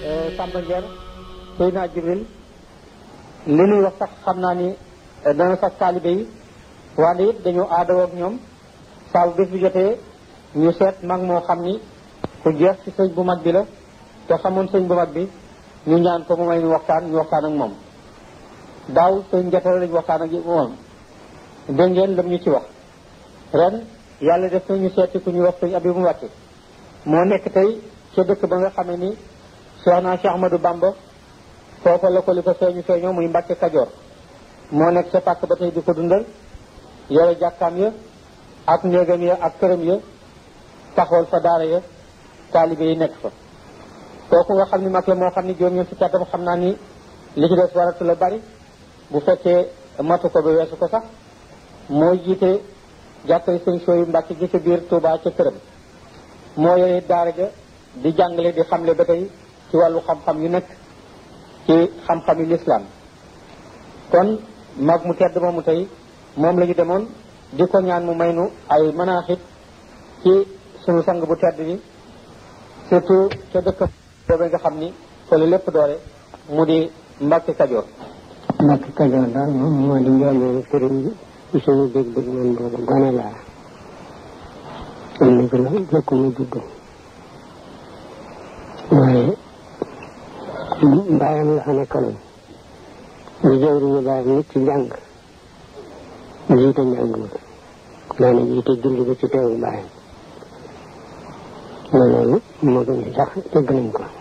Samba Ndiaye Seydina Jibril li nuy wax sax xam naa ni dana sax taalibe yi wante it dañu aadawoo ak ñoom saa bu bés bi jotee ñu seet mag moo xam ni ku jeex ci sëñ bu mag bi la te xamoon sëñ bu mag bi ñu ñaan ko mu may ñu waxtaan ñu waxtaan ak moom daaw sëñ njatara lañu waxtaan ak moom dégg ngeen lam ñu ci wax ren yàlla def na ñu seeti ku ñu wax sëñ Abibu Mbàkke moo nekk tey ca dëkk ba nga xamee ni Cheikh naa Cheikh Ahmadou Bamba foofa la ko li ko feeñu feeñoo muy Mbàkke Kajoor moo nekk ca pàkk ba tey di ko dundal yore jàkkaam ya ak néegam ya ak këram ya taxawal fa daara ya taalibe yi nekk fa kooku nga xam ni mag la moo xam ni juróom ñeent fukki atam xam naa ni li ci des waratu la bari bu fekkee matu ko ba weesu ko sax mooy jiite jàkkay sëñ sooyu Mbàkke gi ca biir Touba ca këram moo yore daara ja di jàngale di xamle ba tey ci wàllu xam-xam yu nekk ci xam-xam yu lislaam kon mag mu tedd moomu tey moom la ñu demoon di ko ñaan mu may nu ay manaaxit ci sunu sang bu tedd bi surtout ca dëkk boobee nga xam ni fa la lépp doore mu di Mbàkke Kajoor Mbàkke Kajoor daal moom moo di njoomeelu sëriñ bi ci suñu dégg-dégg man boobu gone laa am na ci la jëkk mu judd waaye mbaayam la fa nekkaloon di jëwriñu baayam nit ci njàng jiite njàng ma daana jiite julli ba ci teewu baayam loolu moo gën sax dégg nañ ko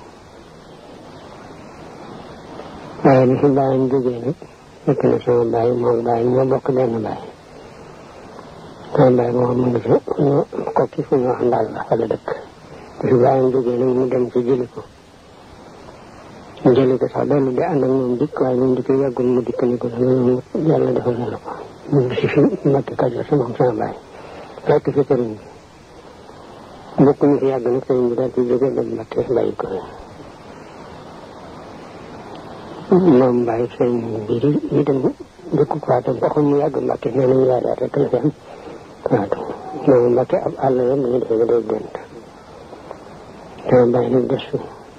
waaye bi fi baayam jógee nag fekk na sama baay moom baay ñoo bokk benn baay sama baay moo mu ngi fa ñoo kokki fu ñu wax ndaal la fa la dëkk bi fi baayam jógee nag mu dem ci jëli ko mu jëli ko sax dellu di ànd ak moom dikk waaye moom di ko yàggul mu dikk ni ko loolu yàlla defal na la ko mu ngi si fi Mbàkke Kajoor sama sama baay fekk fi sëriñ bi bokk ñu fi yàgg nag sëriñ bi daal di jóge dem Mbàkke bàyyi ko moom bàyyi sëriñ bi di di dem dëkku Fatou waxul mu yàgg Mbàkke nee nañu yaadaat rek la fi am Fatou moom Mbàkke ab àll la mu ngi defee ba day gént sama bàyyi nag des fi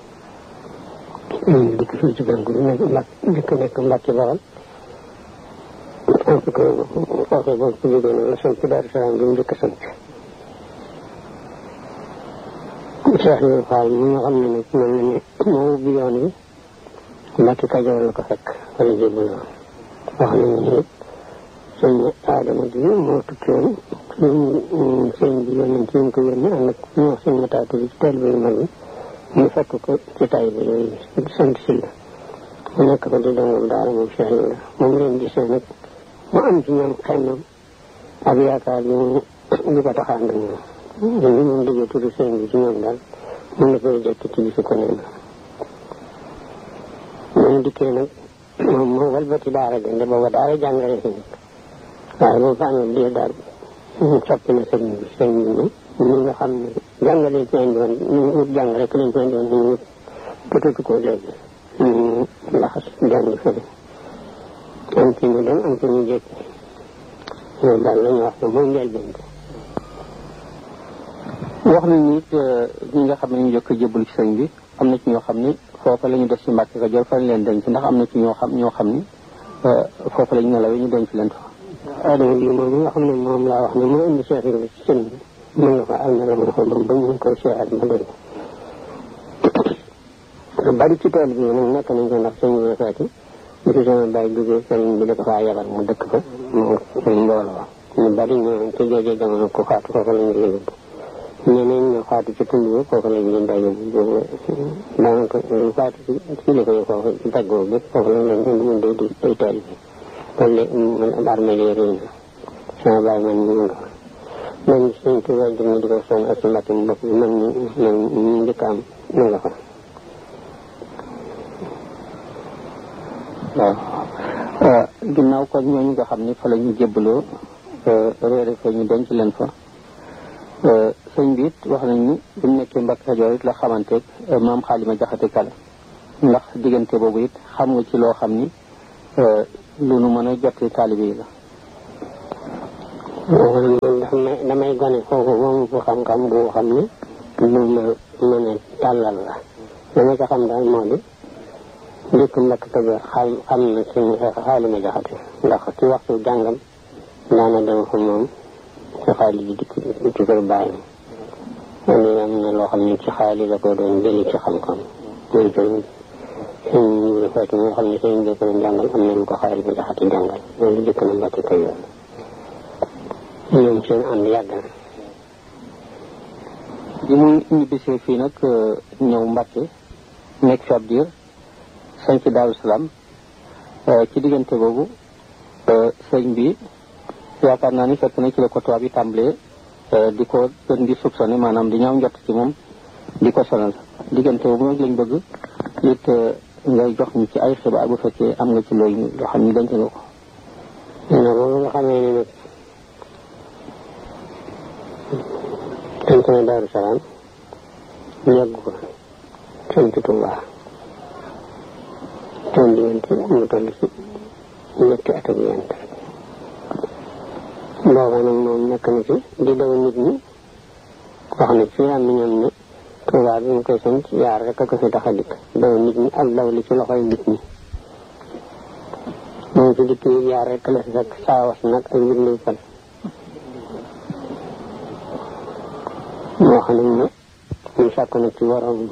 dikk fii ci gàncax gi nekk mbak dikk nekk Mbàkke Bawal sant ko foofee boobu ku jógee noonu la sant Daaru Salaam bi mu njëkk a sant Cheikh Ibrahima Fall mi nga xam ne nag mel na ni moo ubbi yoon wi Mbàkke Kajoor la ko fekk wala jébbaloo wax nañu ne sëñ Adama ji moo tukki woon sëñ sëñ bi yónnee ci ñu ko yónnee ànd ak ñu wax sëñ Mataatu bi ci teel bi mag bi ñu fekk ko ci tay bi yooyu sant si la mu nekk ko di dongam daara moom Cheikh Ibrahima moom leen gisee nag mu am ci ñoom xëy na ak yaakaar yi mu di ko taxaan ak ñoom ñu moom déggee tudd sëñ bi ci ñoom daal mun na koy jekk ci bisu ko nee na mu dikkee nag moom moo walbati daara de nde booba daara jàngale fi nekk waaye boobu fa amee diir daal soppi na sëñ bi sëñ bi ni ñi nga xam ne jàngale ci indi woon ñu wut jàng rek lañ ci indi woon ñu wut bëtatu ko léegi ñu laxas jàng fële am ci ñu dem am ci ñu jékki loolu daal la ñu wax ne mooy njëlbeen wax nañu it ñi nga xam ne ñu jëkk jébbalu ci sëñ bi am na ci ñoo xam ni foofa la ñu def ci Mbàkke Kajoor fa lañ leen denc ndax am na ci ñoo xam ñoo xam ni foofa la ñu nelawee ñu denc leen fa Adama bi moom nga xam ne moom laa wax ne moo indi Cheikh Ibrahima ci sëñ bi mu nga fa am na la ma fa ba ba ñu koy seexal ba léegi bari ci tool bi nag nekk nañ ko ndax sëñ bi feeti bi fi sama bàyyi jógee sëriñ bi da ko faa yabal mu dëkk fa mu mbooloo ñu bari ñoo ci jooju jamono ku faatu foofu la ñu yóbbu ñeneen ñoo faatu ci tund bi foofu la ñu leen daa yóbbu daanaka faatu ci ci li koy foofu ci daggoo bi foofu la leen indi mun day day tool bi kon de man armée yi réy na sama bàyyi man ñu nga man suñ ci wàllu ñu di ko soñ ak mbàkk mu bopp man ñu man ñu njëkk am mu nga fa waaw ginnaaw kon ñooñu nga xam ni fa la ñu jébbaloo réere fa ñu denc leen fa sëñ bi it wax nañ ni bi mu nekkee Mbàkke Kajoor it la xamanteeg maam xaalima jaxate kala ndax diggante boobu it xam nga ci loo xam ni lu nu mën a jotti taalibe yi la man damay gone foofu moom fu xam-xam bu xam ne lu ma mën a tàllal la dama ca xam daal moo di dëkk mbakk kajoor xam xam na suñu xaali ma jaxate ndax ci waxtu jàngam daana dem fa moom ci xaali ji dikk ci kër bàyyi loolu am na loo xam ne ci xaali la ko doon jëli ci xam-xam mooy jël suñ ñu fekk nga xam ne seen bi ko doon jàngal am na lu ko xaali ma jaxate jàngal loolu jëkk na mbakk kajoor ñoom seen ànd yàgg na bi mu ñibbisee fii nag ñëw Mbàkke nekk fi ab diir sañ ci Daaru Salaam ci diggante boobu sëñ bi yaakaar naa ni fekk na ci la ko tubaab yi tàmbalee di ko gën di soupçonné maanaam di ñaaw njott ci moom di ko sonal diggante boobu nag lañ bëgg it ngay jox ñu ci ay xibaar bu fekkee am nga ci loolu loo xam ni denc nga ko non boobu nga xamee ne nag sant na Daaru Salaam yàgg ko sant Tuubaa toon diggante mu toll ci ñetti at ak yent booba nag moom nekk na ci di daw nit ñi wax na ci am na ñoom ne Tuubaa bi mu koy sant yaar rek a ko fi tax a dikk daw nit ñi ak daw li ci loxoy nit ñi moom ci dikk yi yaar rek la fi fekk saawas nag ak mbir fal moo xam ne ñu sàkk na ci borom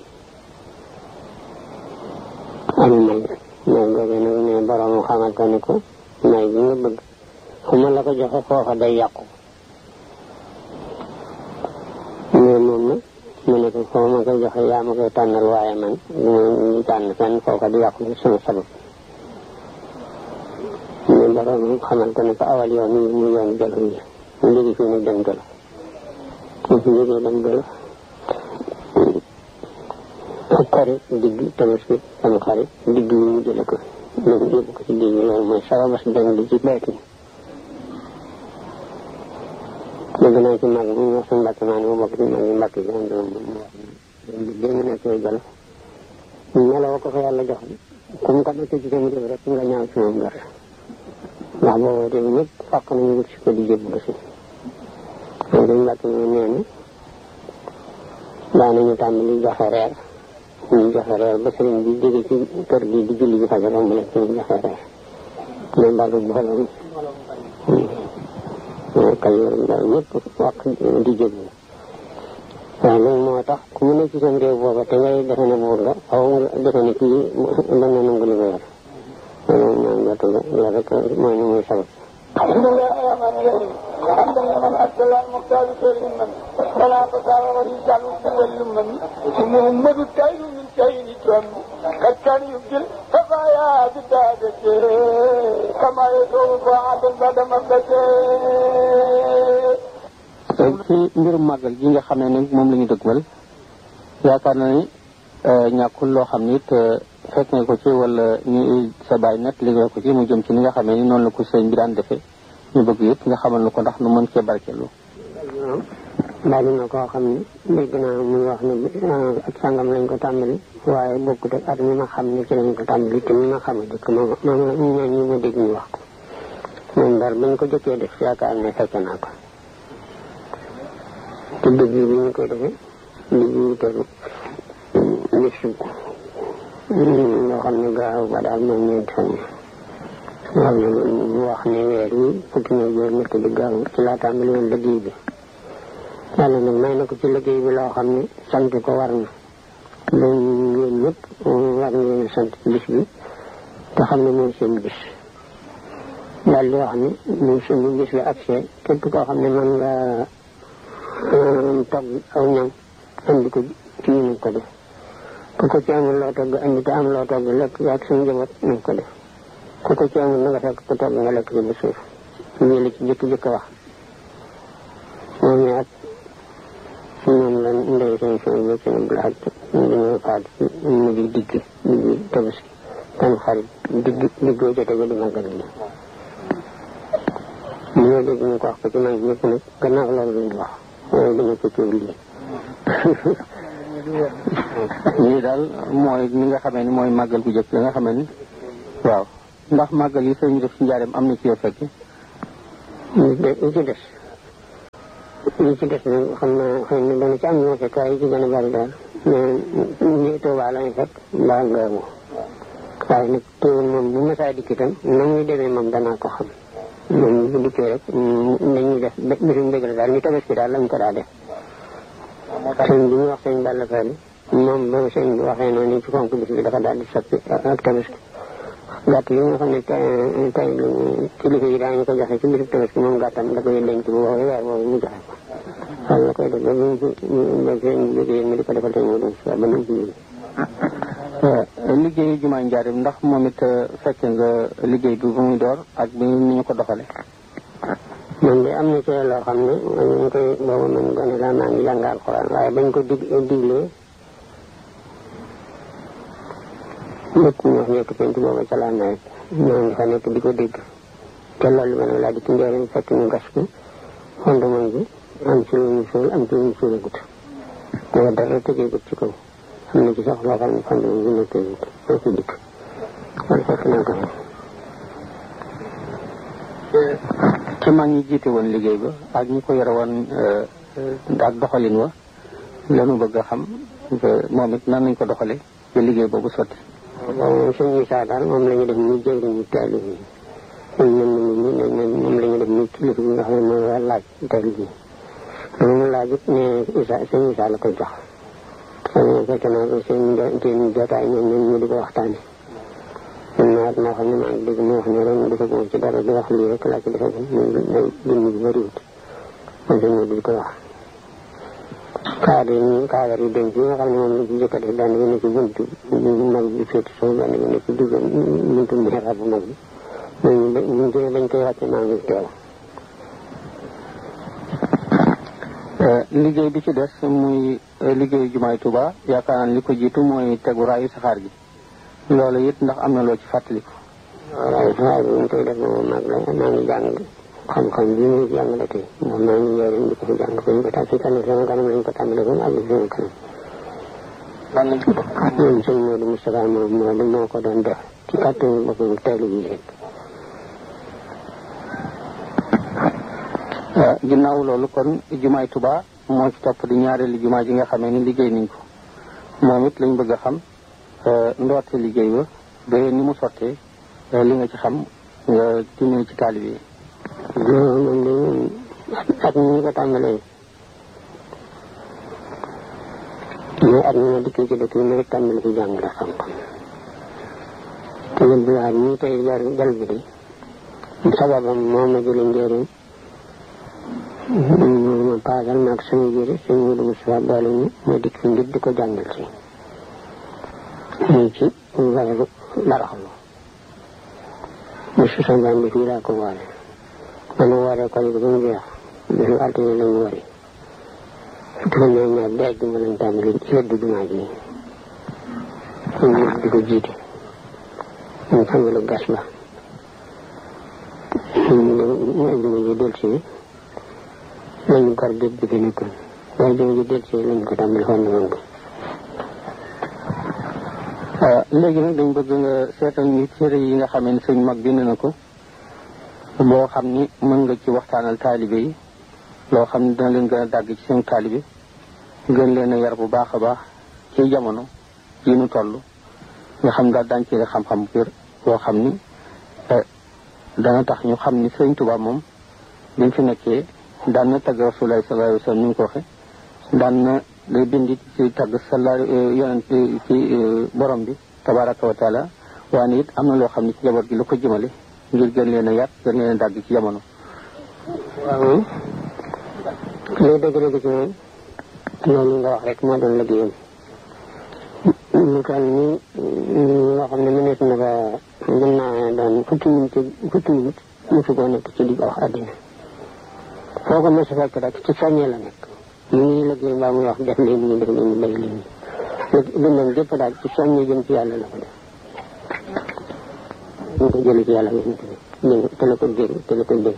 am may may googu nag ne borom xamal ko ne ko may bi nga bëgg fu ma la ko joxe foofa day yàqu mais moom na mu ne ko foo ma koy joxe yaa ma koy tànnal waaye man du ma ñu tànn fenn foofa di yàqu sama sabab mais borom xamal ko ne ko awal yoon yi mu yoon jolof yi mu jóge fii nag dem jolof mu fi jógee dem jolof ak xarit digg tabaski sama xarit digg yi mu jële ko loolu yóbbu ko ci digg loolu mooy sababas dem li ci bayti dégg naa ci mag mu wax suñu mbàkk maa ne mu bokk ci mag yi mbàkk yi am doon mu wax ne dégg nga nekkee jolof meloo ko fa yàlla jox ku mu ko nekkee ci sama réew rek nga ñaaw ci moom gar ndax boobu réew ñëpp fàq nañu wut si ko di jébbu si loolu dañ mbàkk ñu nee na daanañu tàmbali joxe reer ñu joxe reer ba sëriñ bi jóge ci kër gi di julli ji fajar romb la ci ñu joxe reer loolu daal du booloo kayoor daal ñëpp wax di jébbu waaw loolu moo tax ku mu ne ci seen réew booba te ngay defe ne buur la xaw nga defe ne kii dañ na nangu li ko yor loolu maa ngi la la rek moo ñu muy sabab الحمد لله الرحمن الرحيم حمدا لمن ارسل المختار خير من فلا فسار ورجال واللمن محمد التائب من كين تم قد كان يبدل ففايا بالدادة كما يدعو فعاد بعد مدته ci mbirum màggal gi nga xam ne nag moom la ñu dëgmal yaakaar na ni ñàkkul loo xam ni it fekk nga ko ci wala ñu sa bàyyi net li nga ko ci mu jëm ci ni nga xamee ni noonu la ko sëñ bi daan defee ñu bëgg yëpp nga xamal nu ko ndax nu mën cee barkeelu bari na koo xam ne dégg naa muy wax ne ak sangam lañ ko tàmbali waaye bokkut ak at mi ma xam ne ci lañ ko tàmbali te mi ma xam a jëkk moom moom la ñaan ñi ma dégg ñu wax ko moom daal bañ ko jëkkee def yaakaar ne fekk naa ko te dëgg bi ñu koy defee dëgg yi teru bisu loo xam ne gaaw ba daal mooy ñeenti fan yi xam ne mu wax ne weer yi fukki na juróom ñett di gaaw ci laa tàmbali woon liggéey bi yàlla nag may na ko ci liggéey bi loo xam ne sant ko war na loolu ngeen ñëpp war ngeen sant ci bis bi te xam ne mooy seen bis daal di wax ne muy seen bis bi accès képp koo xam ne mën nga togg aw ñam andi ko ci ñu ko def ku ko ci amul loo togg andi te am loo togg lekk yaag suñu njaboot nañ ko def ku ko ci amul na nga fekk ko togg nga lekk ci ba suuf lii la ci jëkk-jëkk wax moom ne at moom la ndey seen seen bi ci nab laaj dañoo faat ci mujj digg digg tabaski tam xarit digg diggoo jote ba di màggal gi ñoo dégg ñu ko wax ko ci mag ñëpp nag gannaaw loolu lañu wax waaye dama ko tuur lii lii daal mooy ni nga xamee ni mooy màggal gu jëkk nga xamee ni waaw ndax màggal yi sëñ bi def ci njaareem am na ci yoo fekke li ci des li ci des nag xam naa xëy na dana ci am ñoo fekk waaye yi ci gën a bari daal ñi Tuubaa lañu fekk mbaa ngaamu waaye nag teewul moom bu masaa dikk itam na muy demee moom danaa ko xam moom bu dikkee rek dañuy def bisu mbég la daal ñu tabaski daal lañ ko daa def sëñ bi ñu wax sëñ Balla Fally moom ba sëñ bi waxee noonu ci fonk bis bi dafa daal di soppi ak tabaski gàtt yi nga xam ne tey tey kilifa yi daañu ko joxe ci bisu tabaski moom gàttam da koy denc bu woowee weer boobu mu joxe ko xal la koy def ba ñu ba sëñ bi mi di ko defal sëñ mu doon ba nu ci liggéeyu jumaa njaarim ndax moom it fekk nga liggéey bi bu muy door ak bi ni ñu ko doxale man de am na ci loo xam ne ñu ngi koy boobu man gone laa maa ngi jàng alxuraan waaye bañ ko dig diglee lépp ñu wax nekk penc booba ca laa nawet maa ngi fa nekk di ko dégg te loolu ma ne laa di ci njëriñ fekk ñu gas ko fondement bi am ci lu ñu suul am ci lu ñu suulagut booba dara tëjeegut ci kaw am na ci sax loo xam ne fondement bi nekk tëjeegut doo ci dikk loolu fekk naa ko ci mag ñi jiite woon liggéey ba ak ñi ko yore woon ak doxalin wa lanu bëgg a xam moom it nan nañ ko doxale ci liggéey boobu sotti waaw moom suñu saa daal moom la ñu def muy jëwriñu taalib yi ñun ñun ñun moom la ñu def muy kilifa bi nga xam ne mooy war laaj taalib yi lu mu laaj it ne Isa sëñ Isa la koy jox sëñ fekk naa ko seen seen jotaay ñoom ñoom ñu di ko waxtaane man naa moo xam ne maa ngi dégg mu wax ne ren dafa gën ci dara di wax lii rek laa ci defe muy day dund bi bëriwut man sëñ di ko wax kaadar yi kaadar yi denc yi nga xam ne moom la ci jëkk a def benn bi ne ci buntu mag bi féeti soo benn bi ne ci digg buntu mihrab bu mag bi ñooñu buñ jógee bañ koy wàcce maa ngi teew liggéey bi ci des muy liggéeyu jumaay Tuuba yaakaar naa li ko jiitu mooy tegu raayu saxaar gi loolu it ndax am na loo ci fàttaliku raayu saxaar bi ñu koy def boobu mag la maa ngi jàng xam-xam bi muy jàngale tey moom maa ngi njëriñ di ko fi jàng ko ñu ko tam si kanam sama kanam lañ ko tàmbale ba mu àgg sama kanam lan lañ ko bokk moom sëñ Modou Moustapha moom moo moo ko doon def ci kàttanu boppam teelu bi rek ginnaaw loolu kon jumaay Tuuba moo ci topp di ñaareelu jumaa ji nga xamee ni liggéey nañ ko moom it lañ bëgg a xam ndoorte liggéey ba ba ni mu sottee li nga ci xam nga dimbali ci taalib yi non man de moom at mi ñu ko tàmbalee mais at mi ma dikkee ci dëkk bi ma rek tàmbali ci jàngale xam-xam te yéen bi waat ñii tey jar jal bi de sababam moo ma jële njëriñ ma paasal maag sama jëre sëñ Modou Moustapha boole ñu ma dikk fi ngir di ko jàngal si muy ci weeru baraxlu bisu sanjaan bi fii laa ko woore man wooree ko ba mu jeex bisu altine lañu wari fukki fan ñaar ñaar bi àjjuma lañ tàmbali ci weddu jumaa ji ñu di ko jiite ñu tàmbalu gas ba ñu àjjuma ji del si lañu gar géej bi fi nekkoon waaye àjjuma ji del si lañu ko tàmbali fondement bi léegi nag dañ bëgg nga seetal ñu téere yi nga xamee ni sëñ mag bind na ko boo xam ni mën nga ci waxtaanal taalibe yi loo xam ne dina leen gën a dàgg ci seen taalibe gën leen a yar bu baax a baax ci jamono yi nu toll nga xam daal daañu ci xam-xam bu boo xam ni dana tax ñu xam ni sëñ Tuubaa moom biñ fi nekkee daan na tagg Rasulullaahi sallallaahu alayhi wa sallam ni mu ko waxe daan na day bind ci tagg sala yonent ci borom bi tabaraka wa taala waaye it am na loo xam ne ci njaboot gi la ko jëmale ngir gën leen a yar gën leen a dàgg ci jamono waaw lay dëgg-dëgg ci moom loolu nga wax rek moo doon liggéeyam lu toll nii loo xam ne mënees na ko mën naa doon fukki minute fukki minute mosu koo nekk ci di ko wax àddina foo ko mos a fekk rek ci soññee la nekk ñu ngi liggéey mbaa muy wax def leen nii def leen nii bay leen nii dundam gépp daal ci soññee jëm ci yàlla la ko def ñu ko jëlee ci yàlla yéen tamit te la ko dégg te la ko dégg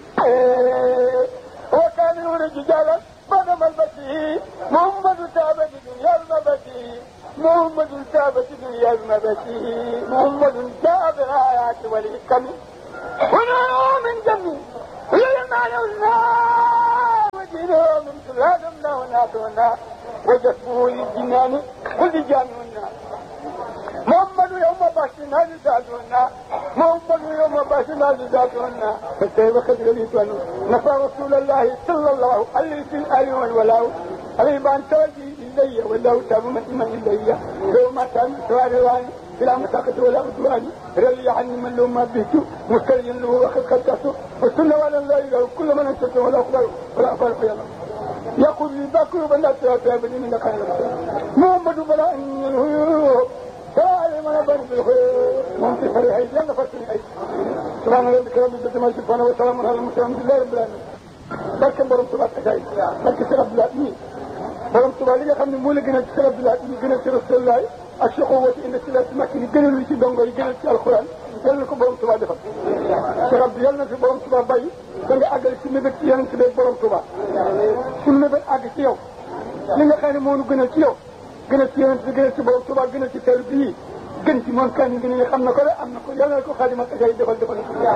وكاملون رجالا بدم البشير محمد تابة دنيا المبشير محمد تابة دنيا المبشير محمد جاء بالآيات والحكم ونور من جميع لما يولنا وجينا من سلالم نونا تونا وجسمه للجنان كل جامع الناس محمد يوم باشنا لزادنا محمد يوم باشنا لزادنا فكيف قد غليت نفى رسول الله صلى الله عليه وسلم والولاء عليه بان توجي إلي والله تاب من من إلي لو ما كان سوار الله بلا مساقط ولا عدوان رلي عني من لو ما بيت مسترين له وقد خدته والسنة ولا لا إله كل من أنت ولا أقبل ولا أقبل في الله يقول لي بكر بلا تابني من خير محمد بلا إن الهيوب تعالى ما يبرد بالخير ممكن فريح يلا فرسني أي سبحان ربك رب العزة ما سبحانه وسلام على المسلمين بالله رب العالمين barke borom Tuubaa xasaay barke Sëriñ Abdou Lahad nii borom Tuubaa li nga xam ne moo la gënal ci Sëriñ Abdou Lahad yi gënal ci Rasulullah ak Cheikh Owati indi si la ci makki ni gënal li ci dongo yi gënal ci alxuraan yal na ko borom Tuubaa defal Cheikh Abdou yal na fi borom Tuubaa bàyyi da nga àggale si mébét ci yeneen si beeg borom Tuubaa suñu mébét àgg ci yow li nga xam ne moo nu gënal ci yow gënal ci yeneen si gënal ci borom Tuubaa gënal ci teelu bii gën ci moom kan gën ne xam na ko de am na ko yal na ko xaadimal xasaay defal defal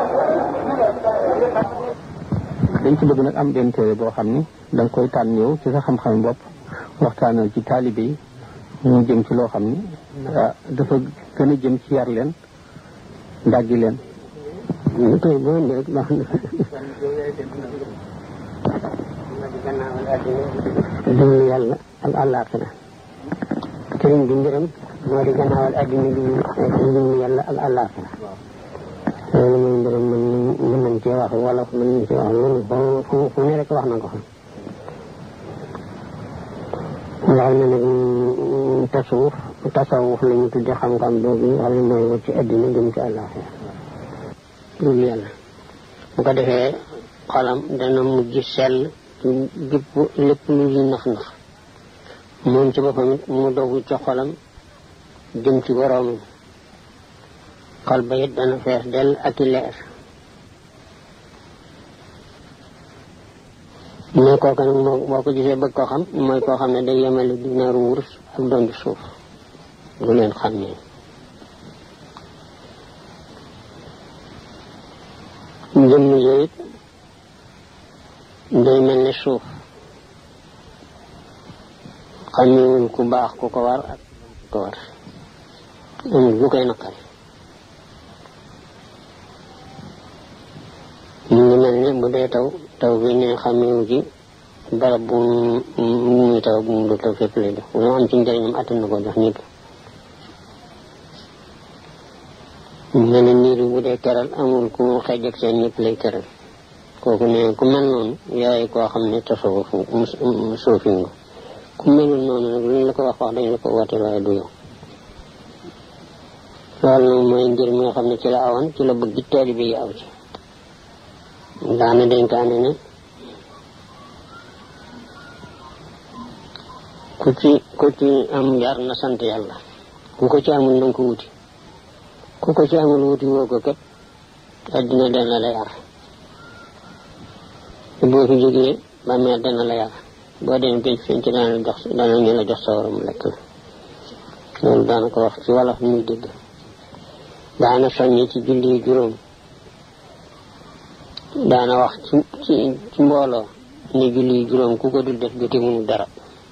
dañ ci bëgg nag am benn téere boo xam ni da nga koy tànn yow ci sa xam-xam bopp waxtaanal ci taalibe yi ñu jëm ci loo xam ni dafa gën a jëm ci yar leen dàggi leen tey boo indi rek baax na dund yàlla ak àllaaxira sëriñ bi mbiram moo di gannaawal addina bi dund yàlla ak àllaaxira loolu mooy mbiram mën mën nañ cee wax wala mën nañ cee wax loolu fu fu ne rek wax na ko xam wax na nag tasawuf tasawuf la ñu tudde xam-xam boobu xam ne mooy wut ci addina jëm ci àllaaxira loolu yàlla bu ko defee xolam dana mujj sell ci gépp lépp lu ñuy nax nax moom ci boppam it mu dogu ci xolam jëm ci boroomam xol ba it dana fees dell ak i leer mais kooku nag moo boo ko gisee bëgg koo xam mooy koo xam ne day yemale dinaaru wurus ak dondi suuf du leen xam ne jëmm yooyu day mel ne suuf xamewul ku baax ku ko war ak ku ko war amul bu koy naqari mu ngi mel ne bu dee taw taw bi ne xamewu ci barab bu muy taw bu mu du taw fépp lay def lu am ci njëriñam attan na ko jox ñëpp mu mel ne niir bi bu dee keral amul ku xeej ak seen ñëpp lay keral kooku ne ku mel noonu yaay koo xam ne tasawuf suufi nga ku melul noonu nag lu ñu la ko wax wax dañ la ko woote waaye du yow loolu nag mooy ngir mi nga xam ne ci la awoon ci la bëgg taalibe yi aw ci daana dénkaane ne ku ci ku ci am yar na sant yàlla ku ko ci amul na nga ko wuti ku ko ci amul wuti woo ko kat addina dana la yar boo fi jógee bàmmeel dana la yar boo dem géej fiñ ci dana la jox dana ñu la jox sa waram lekk la loolu daana ko wax ci wolof muy dégg daana soññi ci julli juróom daana wax ci ci ci mbooloo ni julli juróom ku ko dul def jote mënu dara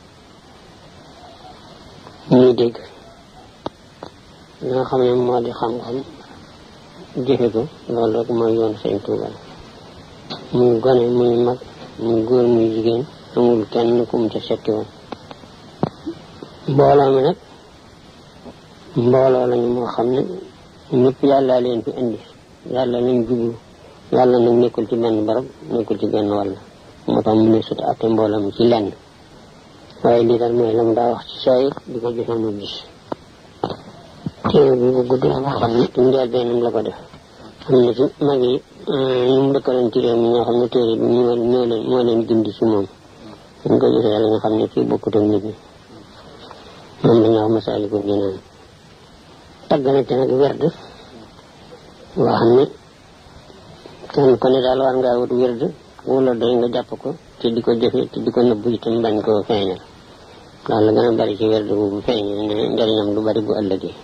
ñuy dégg li nga xam ne moo di xam-xam jëfe ko loolu rek mooy yoon sëñ Tuuba muy gone muy mag muy góor muy jigéen amul kenn ku mu ca setti woon mbooloo mi nag mbooloo lañu moo xam ne ñëpp yàlla leen fi indi yàlla lañ jublu yàlla nag nekkul ci benn barab nekkul ci benn wàll moo tax mu ne sut atte mbooloo mi ci lenn waaye lii daal mooy la mu daa wax ci saa di ko joxe mu gis téere bi bu gudd la nga xam ne ci njël bennam la ko def am na ci mag yi ñu mu dëkkaloon ci réew mi ñoo xam ne téere bi ñoo ñoo leen moo leen gindi ci moom ñu ko gisee la nga xam ne kii bokkut ak nit ñi moom la ñu wax Masaalikul Jinaan tagg na ci nag werd boo xam ne kenn ku ne daal war ngaa wut werd wala doy nga jàpp ko te di ko jëfe te di ko nëbbu itam bañ koo feeñal daal la gën a bari ci werd bu feeñal ne njëriñam du bari bu ëllëgee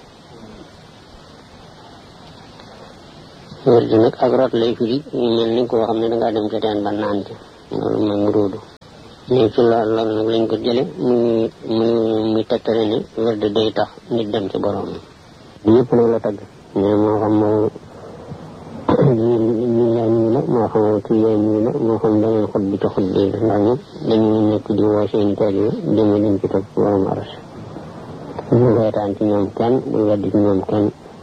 werd nag ak root lay firi ñu mel ni koo xam ne dangaa dem ca teen ba naan ci loolu mooy mu róodu nii ci lool loolu nag lañ ko jële muy muy muy tegtale ni werd day tax nit dem ci borom yëpp nag la tagg mais moo xam moo ñi yaay ñii la moo xam kii yaay ñii la moo xam beneen xut bi ci xut bi ndax ñoom dañuy nekk di woo seen taalibe jëme leen ci topp borom aras bu reetaan ci ñoom kenn bu weddi ci ñoom kenn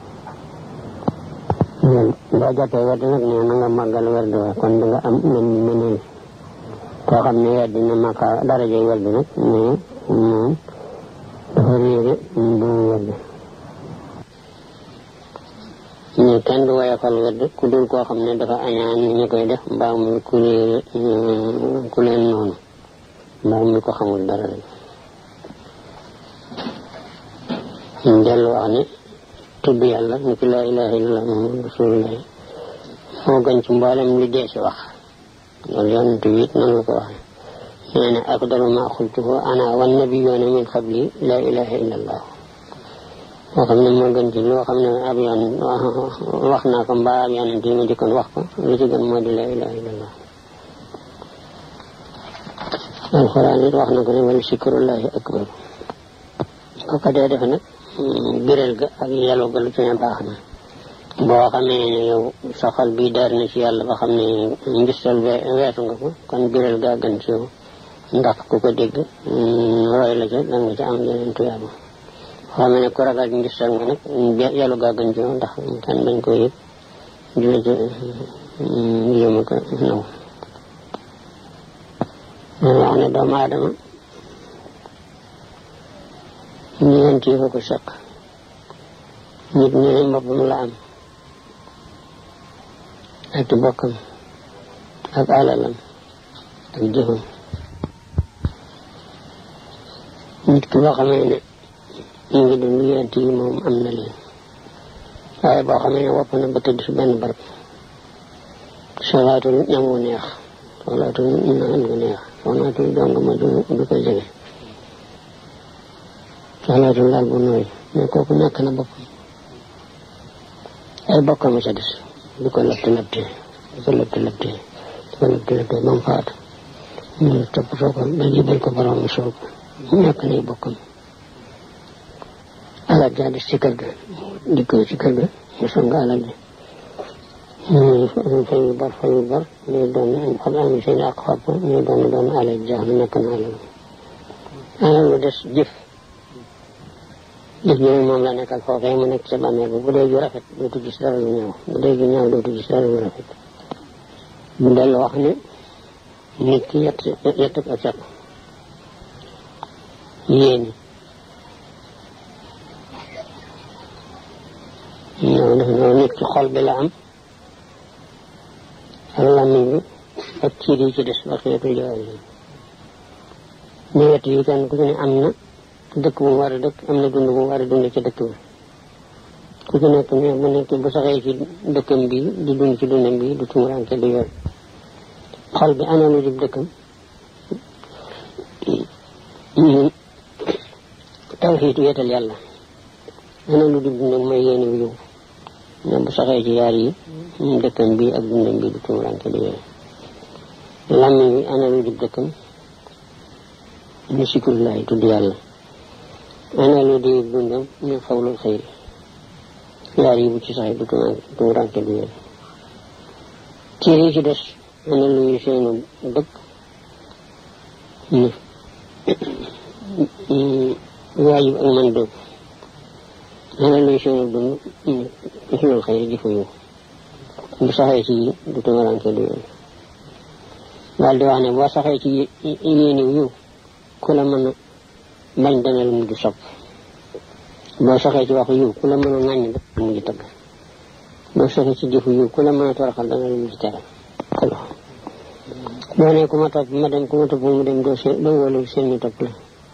boo jàppee werd nag nee na nga màggal werd wa kon da nga am mën mëneel koo xam ne weddi na màkka daraje werd nag mais moom dafa réere bu werd ñu kenn du woyofal werd ku dul koo xam ne dafa añaan ni ñu koy def mbaa muy ku réere ku leen noonu mbaa muy ko xamul dara rek ñu dellu wax ne tudd yàlla ni ki laa ilaha illallah muhammad rasulullah moo gën ci mboolem li dee si wax loolu yonent bi it noonu la ko waxee nee na afdalu ma xultuhu ana wan nabiyyoona min qabli laa ilaha illallah moo xam ne moo gën ci loo xam ne ab yoon wax naa ko mbaa ab yonent yi ma jëkkoon wax ko lu ci gën moo di laa ilaha illallah alxuraan it wax na ko ne wala sikrullahi akbar ko ko dee defe nag biral ga ak yàlla ga lu ci ne baax na boo xamee ne yow sa xol bi daar na ci yàlla ba xam ne ngistal weesu nga ko kon biral gaa gën ci yow ndax ku ko dégg roy la ca da nga ca am yeneen tuyaaba xamee ne ku ragal ngistal nga nag yàlla gaa gën ci yow ndax kan bañ ko yëg di la ca yëma ko naw wax ne doomu aadama ñeent yi ko ko seq nit ñu ne mboppam la am ak bokkam ak alalam ak jëfam nit ki boo xamee ne ñu ngi dund ñeent yi moom am na leen waaye boo xamee ne wopp na ba tëdd si benn barab solaatul ñam wu neex solaatul naan gu neex solaatul dong ma du du ko jege solaatul laal bu nooy mais kooku ñàkk na boppam ay bokkam sa des di ko lëtt lëttee di ko lëtt lëttee di ko lëtt lëttee ba mu faatu ñu toppatoo ko ba jibal ko borom mu soob ñàkk nay bokkam alal jaa des ci kër ga dikkoo ci kër ga mu song alal ji ñuy fayu bor fayu bor ñuy doon xam am seen ak xob ñuy doon doon alal jaa lu nekk na alal alal lu des jëf jëf ji moom la nekkal foofee mu nekk sa bàmmeel bi bu dee ju rafet dootu gis dara lu ñaaw bu dee ju ñaaw dootu gis dara lu rafet mu dellu wax ne nit ki yett yett ak set yéeni ñoo def noonu nit ki xol bi la am ak làmmiñ bi ak ciir yi ci des ba xeetu jaay yi ñu wet yi kenn ku ci ne am na dëkk bu mu war a dëkk am na dund bu mu war a dund ci dëkk bi ku ci nekk ne bu nekk bu saxee ci dëkkam bi di dund ci dundam bi du tumuranke du yoon xol bi ana lu dib dëkkam tawxiit wéetal yàlla ana lu dib dundam mooy yéene wu yow ne bu saxee ci yaar yi dëkkam bi ak dundam bi du tumuranke du yoon làmmiñ bi ana lu dib dëkkam ñu sikrullahi tudd yàlla ana lu di dundam ñu xawlul xëyri yaar yi bu ci saxee du tumuranke du yoon ciir yi ci des ana luy seenu dëkk ni waajib ak man dóob ana luy seenu dund ni xulul xëyri jëfu yow bu saxee ci du tumuranke du yoon daal di wax ne boo saxee ci yéeniw yiw ku la mën a bañ dana la mujj sopp boo saxee ci waxu yiw ku la mën a ŋàññ dana la mujj tëgg boo saxee ci jëfu yiw ku la mën a toroxal dana la mujj teral boo ne ku ma topp ma dem ku ma topp mu dem doo seen doo wóolu seen ñu topp la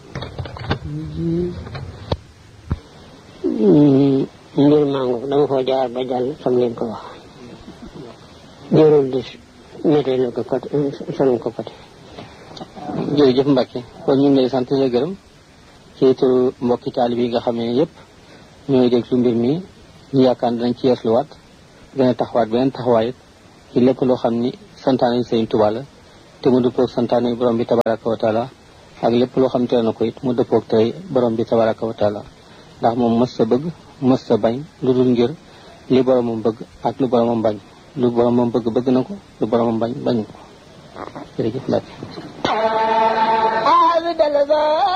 mbir mango dama koo jaar ba jàll fam leen ko wax jërul di mété la ko côté solum ko côté jërëjëf Mbacke kon ñu ngi lay sant la gërëm ci turu mbokki taalib yi nga xam ne yëpp ñooy déglu mbir mi ñu yaakaar dañ ci yeesluwaat gën a taxawaat beneen taxawaay ci lépp loo xam ni santaane Sëriñ Tuubaa la te mu dëppoog santaane borom bi tabaraka wa taala ak lépp loo xam tere na ko it mu dëppoog tey borom bi tabaraka wa taala ndax moom mës sa bëgg mës sa bañ lu dul ngir li boromam bëgg ak lu boromam bañ lu boromam bëgg bëgg na ko lu boromam bañ bañ ko jërëjëf Mbacke